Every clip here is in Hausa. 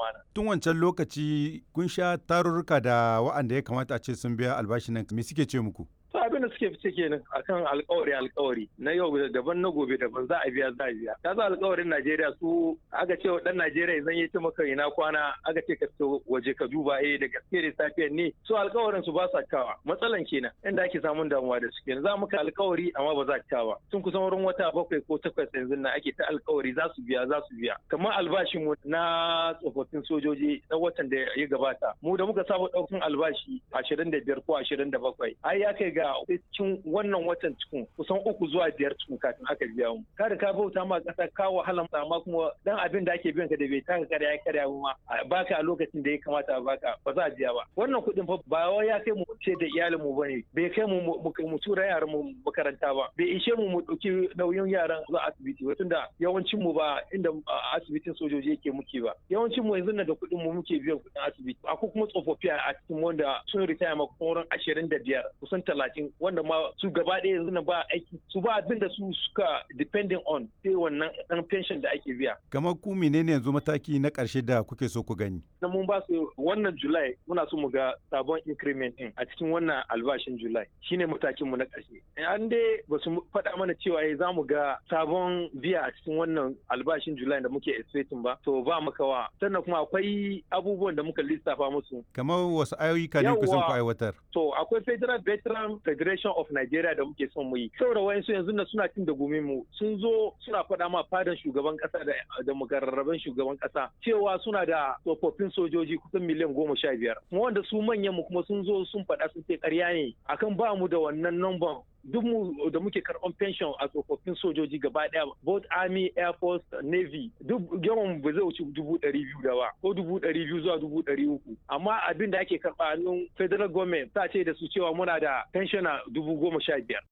amana. Tun wancan lokaci kun sha tarurruka da wa'anda ya kamata a ce sun biya albashin nan me suke ce muku? to abin da suke fice kenan akan alkawari alkawari na yau daban na gobe daban za a biya za a biya ka za alkawarin Najeriya su aka ce dan Najeriya zan yi ce maka ina kwana aka ce ka fito waje ka duba eh da gaske da safiyar ne su alkawarin su ba sa kawa matsalan kenan inda ake samun damuwa da su kenan za muka alkawari amma ba za ka kawa tun kusan wurin wata bakwai ko takwas yanzu na ake ta alkawari za su biya za su biya kamar albashin mu na tsofaffin sojoji na watan da ya gabata mu da muka saba daukan albashi 25 ko 27 ai ya kai ga ga cikin wannan watan cikin kusan uku zuwa biyar cikin kafin aka biya mu kada ka bauta ma kasa ka wahala amma kuma dan abin da ake biyan ka da bai taka karya ya karya ma baka a lokacin da ya kamata a baka ba za a biya ba wannan kuɗin fa ba wai ya kai mu ce da iyalin mu bane bai kai mu mu tura yaran mu makaranta ba bai ishe mu mu dauki nauyin yaran zuwa asibiti ba tunda yawancin mu ba inda asibitin sojoji yake muke ba yawancin mu yanzu da kuɗin mu muke biyan kuɗin asibiti akwai kuma tsofaffi a cikin wanda sun ritaya ma wurin ashirin da biyar kusan talatin talatin wanda ma su gaba ɗaya yanzu na ba aiki su ba abin da su suka depending on sai wannan ɗan pension da ake biya. Kamar ku menene yanzu mataki na ƙarshe da kuke so ku gani? Na mun ba su wannan July muna so mu ga sabon increment ɗin a cikin wannan albashin July shine matakin mu na ƙarshe. An dai ba su faɗa mana cewa za mu ga sabon biya a cikin wannan albashin July da muke expecting ba to ba makawa sannan kuma akwai abubuwan da muka lissafa musu. Kamar wasu ayyuka ne ku son ku aiwatar? To akwai federal veteran Federation of Nigeria da muke son mu yi. Saboda wayansu yanzu na suna cin da gumin mu sun zo suna faɗa ma fadan shugaban ƙasa da da mukarraban shugaban ƙasa cewa suna da tsofaffin sojoji kusan miliyan goma sha biyar. Kuma wanda su manyan mu kuma sun zo sun faɗa sun ce ƙarya ne akan ba mu da wannan number duk mu da muke karɓan pension a tsofaffin sojoji gaba ɗaya both army air force navy duk yawan ba zai wuce dubu ɗari biyu da ba ko dubu ɗari biyu zuwa dubu ɗari uku amma abin da ake karɓa a hannun federal government ta ce da su cewa muna da pensioner dubu goma sha biyar.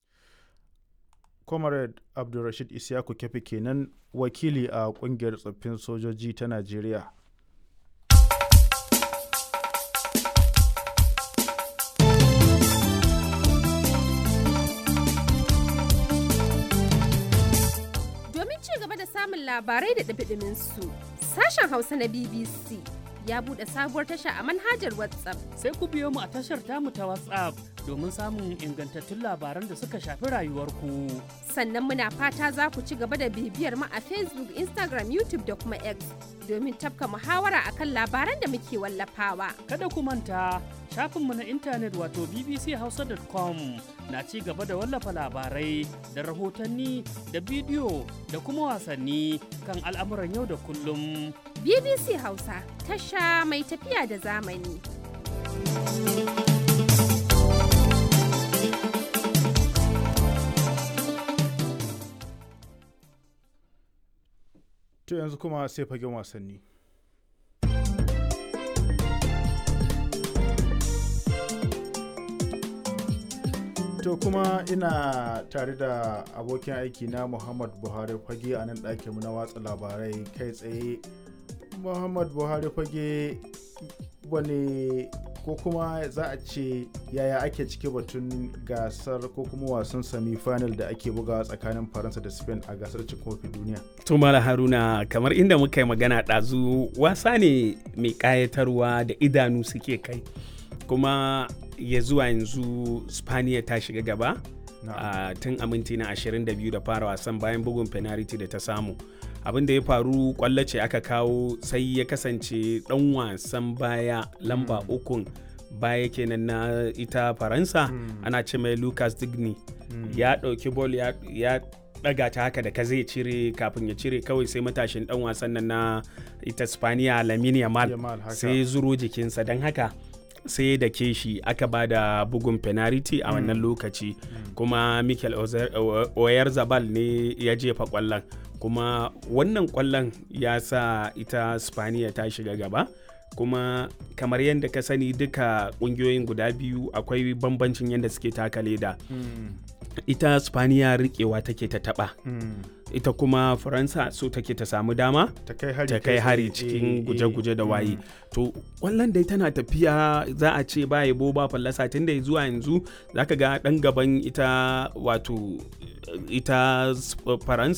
comrade abdulrashid isyaku kefi kenan wakili a kungiyar tsoffin sojoji ta najeriya samun labarai da ɗabiɗimin su. Sashen Hausa na BBC ya buɗe sabuwar tasha a manhajar WhatsApp. Sai ku biyo mu a tashar tamu ta WhatsApp domin samun ingantattun labaran da suka shafi rayuwarku. Sannan muna fata za ku ci gaba da bibiyar mu a Facebook, Instagram, YouTube da kuma X domin tafka muhawara akan labaran da muke wallafawa. Kada ku manta shafinmu na intanet wato bbchausa.com na ci gaba da wallafa labarai da rahotanni da bidiyo da kuma wasanni kan al'amuran yau da kullum. BBC Hausa tasha mai tafiya da zamani. To yanzu kuma sai fagen wasanni. To kuma ina tare da abokin aiki na Muhammad Buhari fage a nan ɗakin na watsa labarai kai tsaye. Muhammad Buhari fage wani ko kuma za a ce yaya ake cike batun gasar ko kuma wasan semi-final da ake bugawa tsakanin faransa da spain a gasar cin kofin duniya tumala haruna kamar inda muka yi magana ɗazu wasa ne mai ƙayatarwa da idanu suke kai kuma ya zuwa yanzu spaniya ta shiga gaba uh, tun a minti na 22 da fara wasan bayan bugun penalty da ta samu abin da ya faru kwallo ce aka kawo sai ya kasance dan wasan baya lamba mm. ukun baya kenan na ita faransa mm. ana ce mai lucas digny mm. ya ɗauki bol ya, ya daga ta haka da ka zai cire kafin ya cire kawai sai matashin dan wasan nan na ita spaniya lamine yamal sai zuro jikinsa don haka sai da ke shi aka ba da bugun penalty a wannan lokaci kuma mikel oyarzabal ne ya jefa kwallon kuma wannan kwallon ya sa ita spaniya ta shiga gaba kuma kamar yadda ka sani duka kungiyoyin guda biyu akwai bambancin yadda suke taka leda ita spaniya rikewa take ta taba ita kuma faransa so take ta samu dama ta kai hari cikin guje-guje da waye to kwallon dai tana tafiya za a ce ba yabo ba fallasa tun da zuwa yanzu zaka ga dan gaban ita wato ita faransa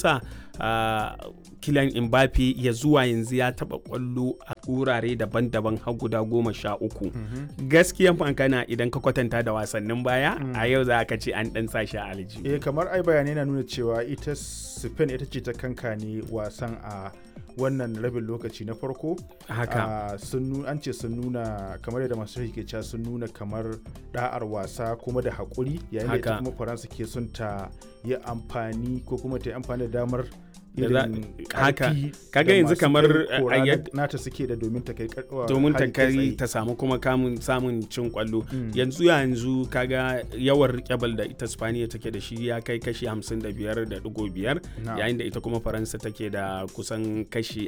uh, Kylian Mbappe ya zuwa yanzu ya taba kwallo a wurare daban-daban har guda goma sha uku gaskiyan magana idan ka kwatanta da wasannin baya a yau za ka ce an dan sa shi a aljihu eh kamar ai bayanai na nuna cewa ita Spain ita ce ta kanka ne wasan a wannan rabin lokaci na farko haka sun an ce sun nuna kamar yadda masu ke cewa sun nuna kamar da'ar wasa kuma da haƙuri yayin da ita kuma faransa ke son ta yi amfani ko kuma ta yi amfani da damar irin haka kaga yanzu kamar nata suke da domin ta kai domin ta kai ta samu kuma kamun samun cin kwallo yanzu yanzu kaga yawan rikebal da ita spaniya take da shi ya kai kashi 55.5 yayin da ita kuma faransa take da kusan kashi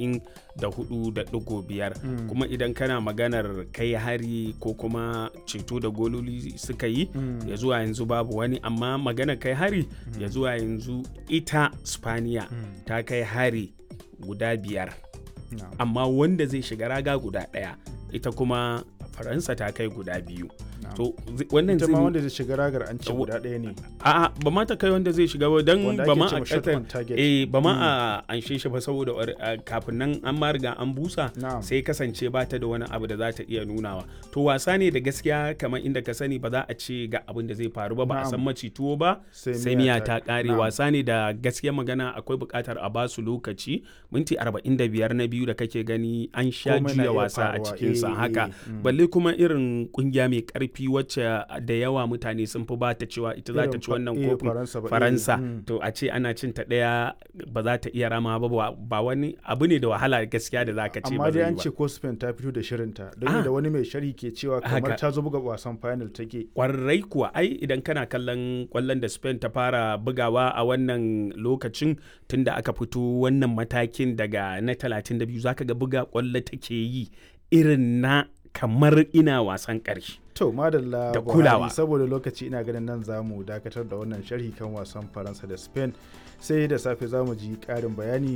44.5 kuma idan kana maganar kai hari ko kuma ceto da gololi suka yi ya zuwa yanzu babu wani amma maganar kai hari ya zuwa yanzu ita spaniya ta kai hari guda biyar no. amma wanda zai shiga raga guda ɗaya ita kuma faransa ta kai guda biyu no. to wannan zai wanda zai shiga ragar an ce guda ɗaya ne a ba ma ta kai wanda zai shiga ba don ba ma a eh ba ma a anshe shi ba saboda kafin nan an ma riga an busa sai kasance ba ta da wani abu da za ta iya nunawa to wasa ne da gaskiya kamar inda ka sani ba za a ce ga abin da zai faru ba ba a san maci tuwo ba sai miya ta kare wasa ne da gaskiya magana akwai buƙatar a basu lokaci minti 45 na biyu da kake gani an sha juya wasa a cikinsa haka balle kuma irin kungiya mai karfi wacce da yawa mutane sun fi ba ta cewa ita za ta ci wannan kofin faransa to a ce ana cin ta daya ba za ta iya rama ba ba wani abu ne da wahala gaskiya da za ka ce amma dai an ce ko spain ta fito da shirinta don da wani mai shari ke cewa kamar ta zo buga wasan final take kwarai kuwa ai idan kana kallon kwallon da spain ta fara bugawa a wannan lokacin tunda aka fito wannan matakin daga na 32 zaka ga buga kwallo take yi irin na kamar ina wasan ƙarshe. To madalla da kulawa saboda lokaci ina ganin nan za mu dakatar da wannan sharhi kan wasan Faransa da Spain sai da safe za mu ji ƙarin bayani